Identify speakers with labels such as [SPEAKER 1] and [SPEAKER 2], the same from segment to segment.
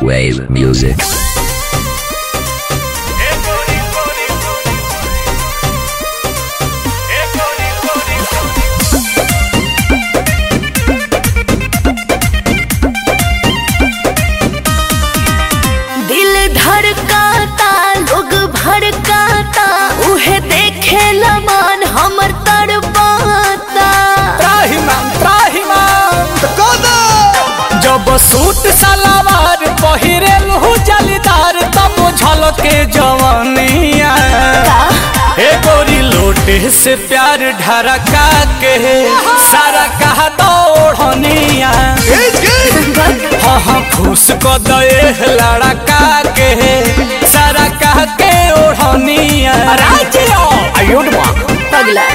[SPEAKER 1] Wave music.
[SPEAKER 2] दिल धड़काता लोग भड़काता उहे देखे मन हमर तड़पाता
[SPEAKER 3] त्राहिमाम त्राहिमाम जब सूट सलवार पहिरेल हु जलीदार तब झलके जवानिया हे गोरी लोटे से प्यार ढरका के सारा कहा दौड़निया हाँ हाँ खुश को दे लड़का के सारा कह के ओढ़निया आयुड माँ
[SPEAKER 2] पगला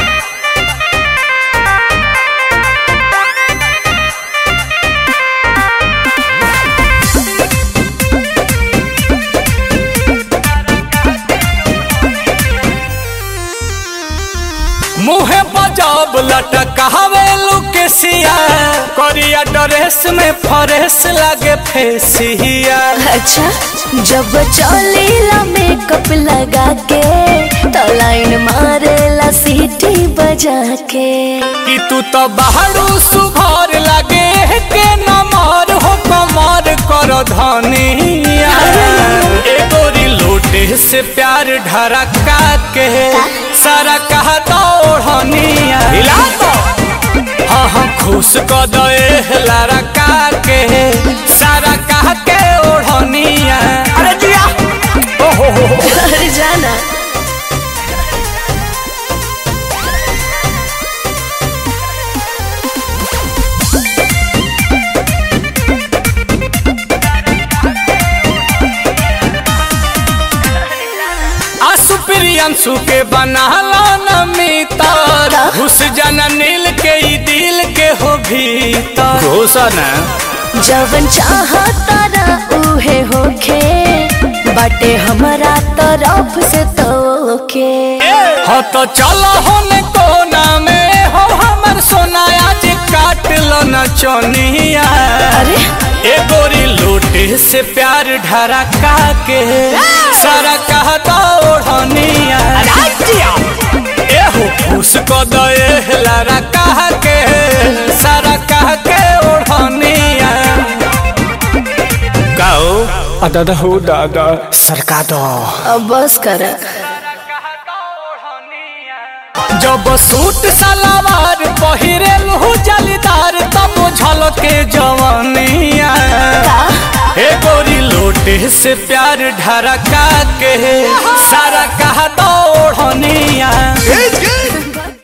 [SPEAKER 3] मुहे बजाब लटकावे लुकेसिया करिया ड्रेस में फरेस लागे फेसिया
[SPEAKER 2] अच्छा जब चलेला मेकअप लगा के तो लाइन मारेला सीटी बजा के
[SPEAKER 3] कि तू तो बाहरू सुघर लागे के नमर हो कमर कर धनिया ए गोरी लोटे से प्यार ढरका के सारा कहा दौड़निया हिला तो हाँ हाँ खुश क दे लड़का के सारा कह के ओढ़निया अरे जिया ओहो हो हो
[SPEAKER 2] अरे जाना
[SPEAKER 3] आसु प्रियंशु के बनाला न मितर घुस जाना नील के ई दिल के हो भीतर घुसन
[SPEAKER 2] जवन चाहता ना उहे होखे बाटे हमारा तरफ से तोके
[SPEAKER 3] हो तो चलो होन कोना में हो हमर सोना आज काट लो न चोनिया
[SPEAKER 2] अरे
[SPEAKER 3] ए गोरी लोटे से प्यार ढरका के सारा कहता ओढ़निया ए हो खुश को दे लारा कह के सारा कह के ओढ़निया गाओ दादा हो दादा सरका दो
[SPEAKER 2] अब बस कर
[SPEAKER 3] जब सूट सलवार पहिरेल हु जलीदार तब झलके जवानिया हे गोरी लोटे से प्यार ढरका के सारा कहा दौड़निया